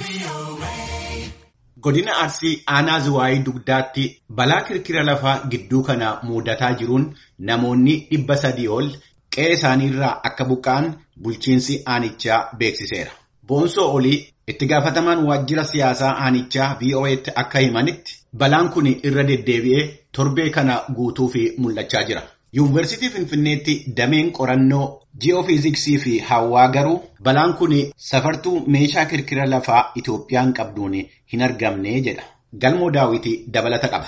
Godina Arsii aanaa Zuwaayii dugdaatti balaa kirkira lafaa gidduu kana mudataa jiruun namoonni dhibba sadii ol qe'ee isaaniirraa akka buqqa'an bulchiinsi aanichaa beeksiseera. Boonsoo olii itti gaafatamaan waajjira siyaasaa aanichaa VOA'tti akka himanitti balaan kun irra deddeebi'ee torbee kana guutuuf mul'achaa jira. Yuunivarsiitii Finfinneetti dameen qorannoo ji'oofiiziksii fi hawaa garuu balaan kun safartuu meeshaa kirkira lafaa Itoophiyaan qabduun hin argamne jedha. Galmoo daawwitii dabalata qaba.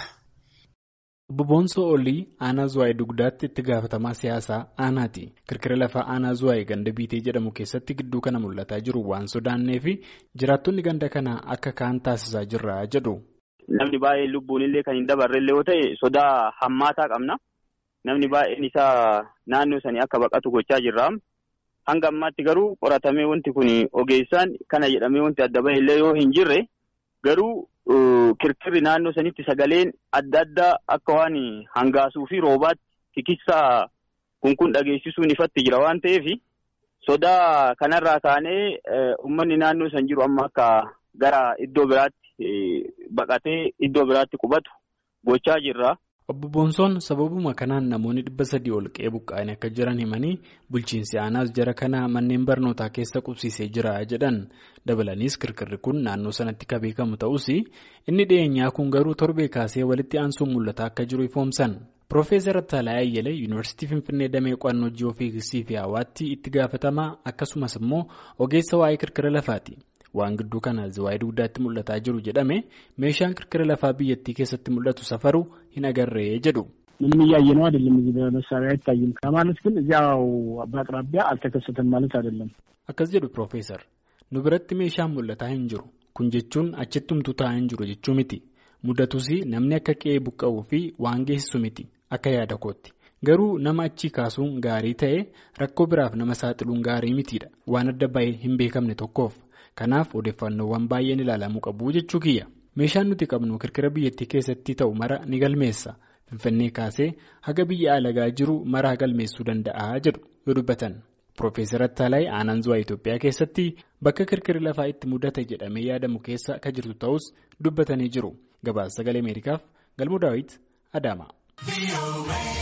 Obbo Boonsoo Olii aanaa Zuwaayii dugdaatti itti gaafatamaa siyaasaa aanaati. Kirkira lafaa aanaa Zuwaayii ganda biitee jedhamu keessatti gidduu kana mul'ataa jiru waan sodaannee fi jiraattonni ganda kanaa akka kaan taasisaa jirra jedhu. Namni baay'een lubbuun illee kan hin dabarre illee yoo ta'e sodaa hammaataa qabna. Namni baay'een isaa naannoo sanii akka baqatu gochaa jirra. Hanga ammaatti garuu qoratamee wanti kun ogeessaan kana jedhamee wanti adda bahe illee yoo hin jirre garuu kirkirri naannoo sanitti sagaleen adda addaa akka waan hangaasuu fi roobaatti kikissaa kun kun dhageessisuun ifatti jira waan ta'eef sodaa kanarraa kaanee uummanni naannoo san jiru amma akka gara iddoo biraatti baqatee iddoo biraatti qubatu gochaa jirra. Obbo Boonsoon sababuma kanaan namoonni dhibba sadii ol qe'ee buqqa'anii akka jiran himanii bulchiinsi aanaas jara kana manneen barnootaa keessa qubsiisee jira jedhan dabalaniis kirkirri kun naannoo sanatti kan beekamu ta'us inni dhiyeenyaa kun garuu torbee kaasee walitti aansuun mul'ataa akka jiru ifoomsan. Piroofeesar Attaalaa Ayyalee Yuunivarsiitii Finfinnee Damee Qo'annoo Ji'oofiiziksii fi Hawaatti itti gaafatamaa akkasumas immoo ogeessa waa'ee kirkira lafaati. Waan gidduu kana Zuwaayii dugdaatti mul'ataa jiru jedhame meeshaan kirkira lafaa biyyattii keessatti mul'atu safaru hin agarree jedhu. ምንም እያየ ነው አይደለም። እዚህ በመሳሪያ አይታይም ከማለት ግን እዚያው በአቅራቢያ አልተከሰተም ማለት አይደለም። akkas jedhu Piroofeesar nu biratti meeshaan mul'ataa hin jiru kun jechuun achitti humtuu taa'aa hin jiru jechuu miti mudatus namni akka qe'ee buqqa'uu fi waan geessisu miti akka yaada kootti. Garuu nama achii kaasuun gaarii ta'e rakkoo biraaf nama saaxiluun gaarii mitiidha waan adda bahee hin beekamne tokkoof. Kanaaf odeeffannoowwan baay'een ilaalamuu qabu jechuu kiyya. Meeshaan nuti qabnu kirkira biyyattii keessatti ta'u mara ni galmeessa. Finfinnee kaasee haga biyya alagaa jiru maraa galmeessuu danda'a jedhu yoo dubbatan. Piroofeesar Attaalaayi aanaan Zuwaa Itoophiyaa keessatti bakka kirkirri lafaa itti mudate jedhamee yaadamu keessa kan jirtu ta'us dubbatanii jiru. Gabaasa sagalee Ameerikaaf Galmoo Daawit Adaama.